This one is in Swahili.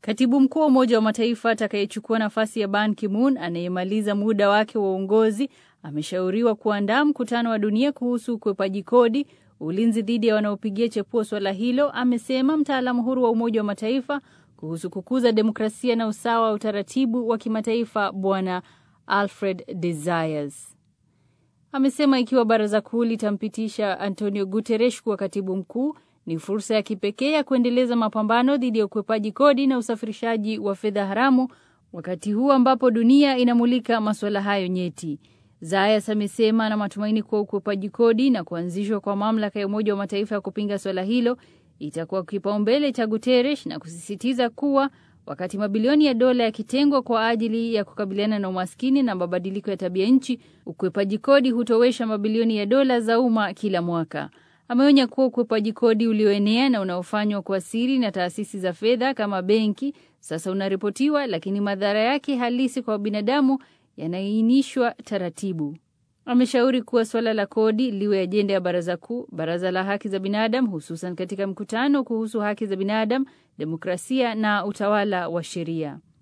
Katibu mkuu wa Umoja wa Mataifa atakayechukua nafasi ya Ban Ki-moon anayemaliza muda wake wa uongozi ameshauriwa kuandaa mkutano wa dunia kuhusu ukwepaji kodi, ulinzi dhidi ya wanaopigia chepuo swala hilo, amesema mtaalamu huru wa Umoja wa Mataifa kuhusu kukuza demokrasia na usawa wa utaratibu wa kimataifa Bwana Alfred Desires. Amesema ikiwa baraza kuu litampitisha Antonio Guterres kuwa katibu mkuu ni fursa ya kipekee ya kuendeleza mapambano dhidi ya ukwepaji kodi na usafirishaji wa fedha haramu, wakati huu ambapo dunia inamulika masuala hayo nyeti. Zayas amesema ana matumaini kuwa ukwepaji kodi na kuanzishwa kwa mamlaka ya Umoja wa Mataifa ya kupinga swala hilo itakuwa kipaumbele cha Guterres na kusisitiza kuwa wakati mabilioni ya dola yakitengwa kwa ajili ya kukabiliana na umaskini na mabadiliko ya tabia nchi, ukwepaji kodi hutowesha mabilioni ya dola za umma kila mwaka. Ameonya kuwa ukwepaji kodi ulioenea na unaofanywa kwa siri na taasisi za fedha kama benki sasa unaripotiwa, lakini madhara yake halisi kwa binadamu yanaainishwa taratibu. Ameshauri kuwa suala la kodi liwe ajenda ya baraza kuu, baraza la haki za binadamu, hususan katika mkutano kuhusu haki za binadamu, demokrasia na utawala wa sheria.